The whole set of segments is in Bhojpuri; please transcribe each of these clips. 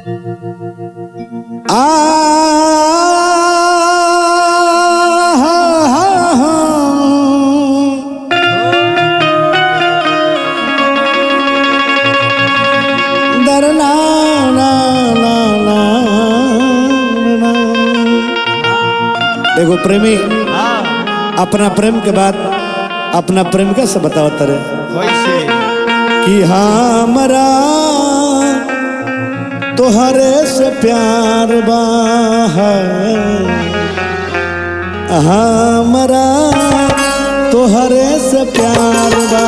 आ दरना ना ना ना ना एगो प्रेमी हाँ अपना प्रेम के बाद अपना प्रेमिका से बतावत रहे कैसे कि हमरा तोहरे से प्यार बा हमरा तोहरे से प्यार बा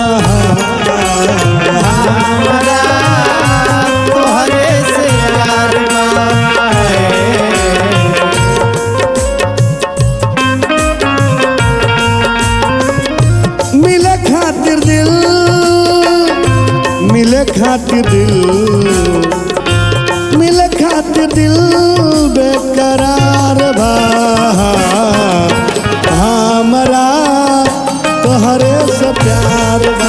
हमारा तोहरे से प्यार बा मिले खातिर दिल मिले खातिर दिल मिले खातिर दिल बेकरार बा हमरा तोहरे से प्यार बा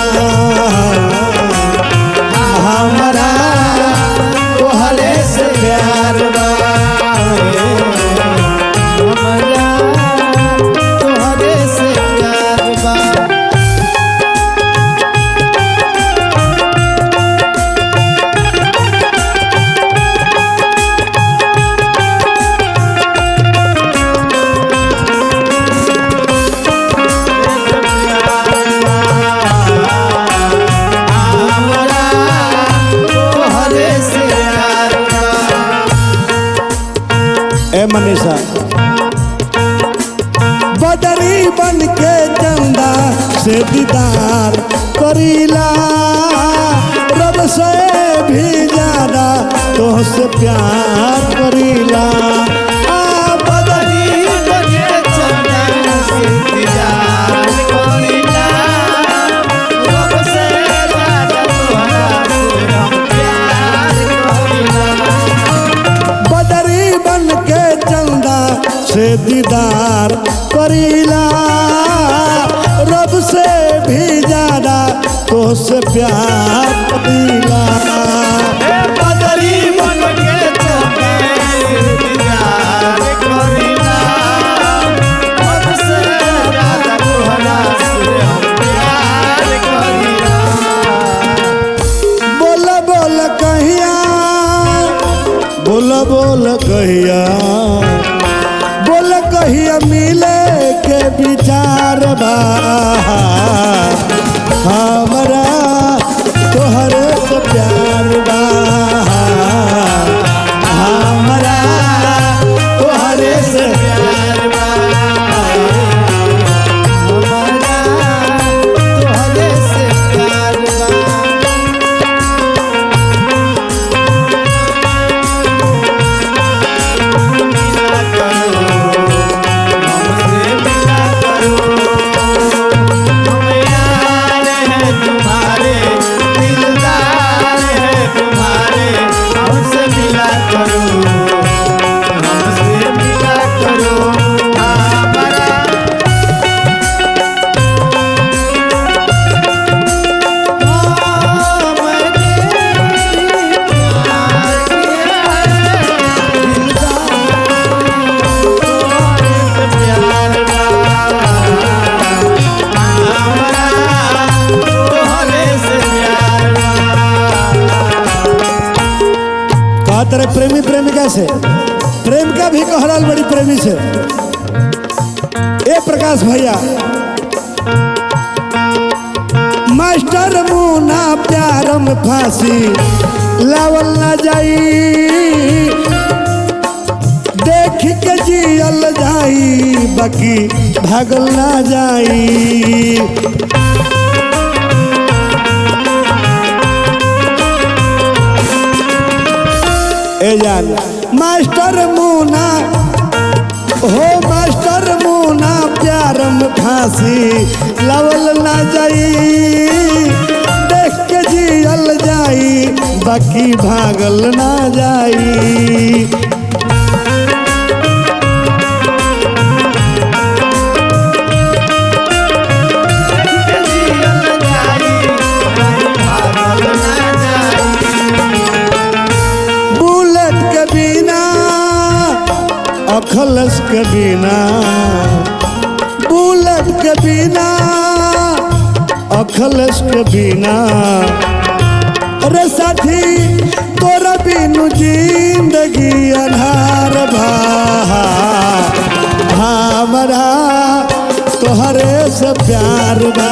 हमरा तोहरे से प्यार बा हमारा तोहरे से प्यार बा हमारा तोहरे से प्यार बा ए मनीषा बदरी बन के चंदा से दीदार करीला रब से भी ज्यादा तोहसे प्यार करीला आ बदरी बने चंदन से इंतजार करीला रब से ज्यादा तोहरा से हम प्यार करीला बदरी बन के चंदा से दीदार करीला रब से भी ज्यादा तोहसे प्यार करीला बदरी बन के चंदन से इंतजार करीला रब से ज्यादा तोहरा से हम प्यार करीला बोल बोल कहिया बोल बोल कहिया बोल कहिया मिले के विचार बा हमरा तोहरे से प्यार बा हमरा तोहरे से प्यार बा हमारा तोहरे से प्यार बा मिला करो हमसे मिला करो हम यार हैं तुम्हारे दिलदार हैं तुम्हारे हमसे मिला करो हमसे मिला करो हमारा कहा तेरे प्रेमी प्रेमिका से प्रेमिका भी कहलाल बड़ी प्रेमी से ए प्रकाश भैया मास्टर मुना प्यार में फांसी लावल ना जाई देख के जियल जाई बाकी भागल ना जाई ए जान मास्टर मुना हो मास्टर मुना प्यार में फांसी लवल ना जाई देख के जियल जाई बाकी भागल ना जाई अखलस के बिना बुलेट के बिना अखलस के बिना अरे साथी तोरा बिनु जिंदगी अनहार भा हमरा तोहरे से प्यार बा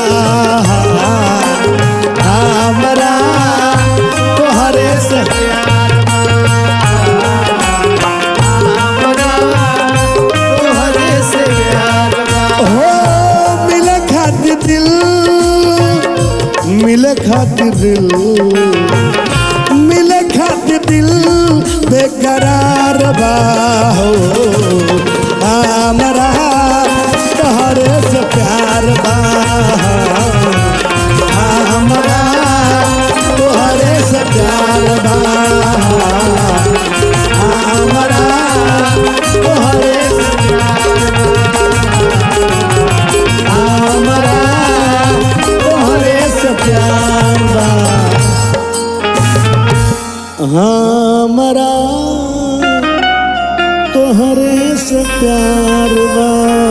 हमरा तोहरे से तोहरे से प्यार बा हो मिले खातिर दिल मिले खातिर दिल मिले खातिर दिल बेकरार बा हो हमरा तोहरे से प्यार बा हमरा तोहरे से प्यार बा हमरा तोहरे से हमरा तोहरे से प्यार बा हमरा तोहरे से प्यार बा